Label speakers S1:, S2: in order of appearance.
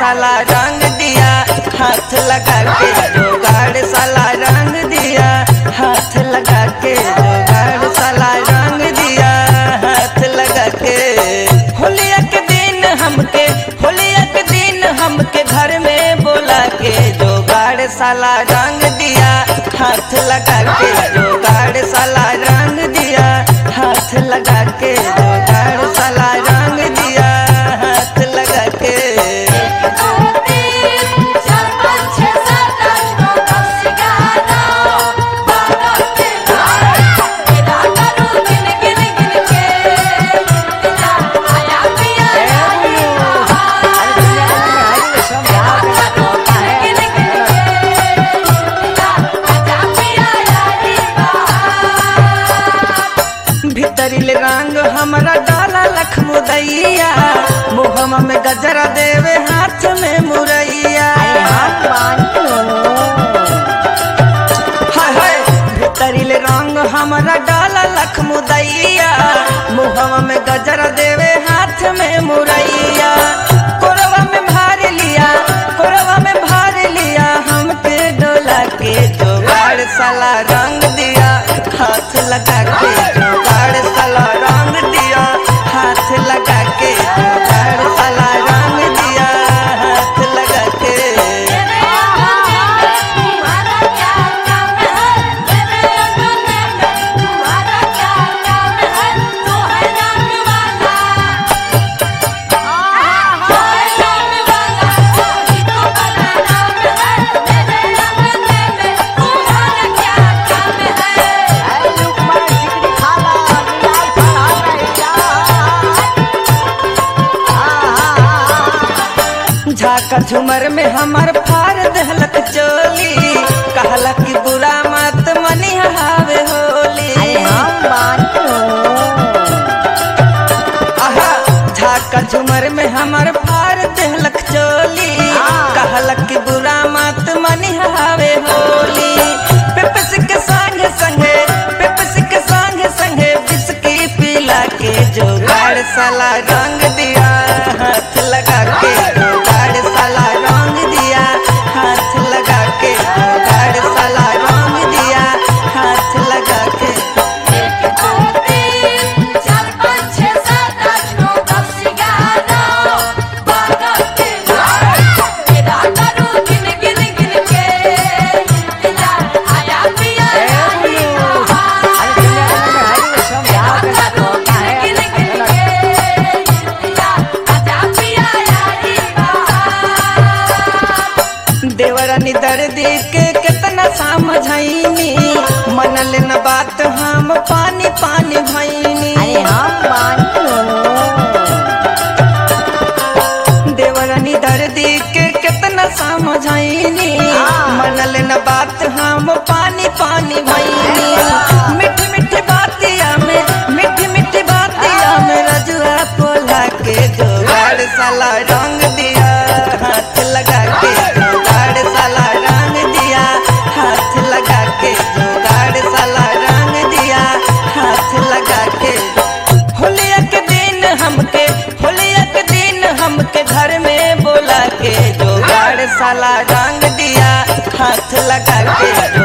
S1: साला रंग दिया हाथ लगा के जोगाड़ साला रंग दिया हाथ लगा के जोगाड़ साला रंग दिया हाथ लगा के होलिया के दिन हमके होलिया के दिन हमके घर में बोला के जोगाड़ साला रंग दिया हाथ लगा के जोगाड़ साला रंग दिया हाथ लगा के जोगाड़ साला रंग दिया हाथ लगा के
S2: दो तीन चार पाँच छः सात आठ नौ दस ग्यारह बारह तेरह तेरह करो गिन गिन गिन के तेरा आया पिया यारी बहार तेरह करो गिन गिन गिन के तेरा आया पिया यारी बहार
S1: भीतरिल रंग हमरा डाला लखमुदैया मुहमा में गजरा देवे हाथ में मुरैया हाय हाय भीतरिल रंग हमरा डाला लखमुदैया मुहमा में गजरा देवे हाथ में मुरैया कोरवा में भार लिया कोरवा में भार लिया हमके डोला के जोगाड़ साला रंग दिया हाथ लगा के जोगाड़ साला रंग दिया हाथ लगा के जोगाड़ साला रंग दिया हाथ लगा के
S2: तुम्हारा क्या काम है मेरे अंगने में तुम्हारा क्या काम है तो है रंग वाला तो है रंग वाला वही तो बड़ा नाम है मेरे अंगने में तुम्हारा क्या काम है
S1: झाका झुमर में हमर फार दहलक चोली कहला कि बुरा मत मनी हावे होली आहा झाका झुमर में हमर फार दहलक चोली कहला कि बुरा मत मनी हावे होली पेपस के संगे संगे पेपस के संगे संगे बिस्की पिला के जोगाड़ साला रंग दिया हाथ लगा के जोगाड़ साला रंग दिया हाथ लगा के जोगाड़ साला रंग दिया हाथ लगा के
S2: एक दो तीन चार पाँच छः सात आठ नौ दस ग्यारह बारह तेरह तेरह करो गिन गिन गिन के तेरा आया पिया यारी बहार तेरह करो गिन गिन गिन के तेरा आया पिया यारी बहार
S1: देवरानी दर्दी के कितना समझाइनी मनल न बात हम पानी पानी भैनी देवरानी दर्दी के कितना समझाइनी मनल न बात हम पानी पानी भैनी मीठी मीठी बातिया में मीठी मीठी बातिया में रजुआ पोला के जोगाड़ साला रंग दिया हाथ लगा के जोगाड़ साला रंग दिया हाथ लगा के जोगाड़ साला रंग दिया हाथ लगा के होलिया के दिन हमके होलिया के दिन हमके घर में बोला के जोगाड़ साला रंग दिया हाथ लगा के